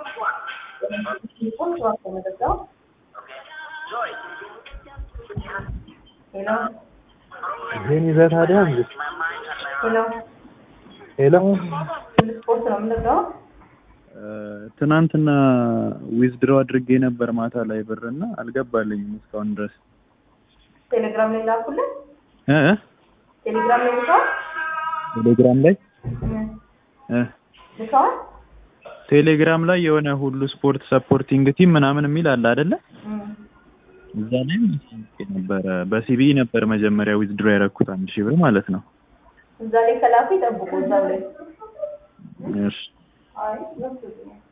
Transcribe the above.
ይሄን ይዘህ ታዲያ እንዴ? ሄሎ ስፖርት ነው የምንለው። ትናንትና ዊዝድሮ አድርጌ ነበር ማታ ላይ ብር እና አልገባልኝም እስካሁን ድረስ ቴሌግራም ላይ ላኩልን። እ እ ቴሌግራም ላይ ልከዋል ቴሌግራም ላይ እ ልከዋል። ቴሌግራም ላይ የሆነ ሁሉ ስፖርት ሰፖርቲንግ ቲም ምናምን የሚል አለ አይደለ? እዛ ላይ ነበረ በሲቢ ነበር መጀመሪያ ዊዝድሮ ያደረኩት አንድ ሺህ ብር ማለት ነው። እዛ ላይ ከላኩ ይጠብቁ። እዛው ላይ እሺ አይ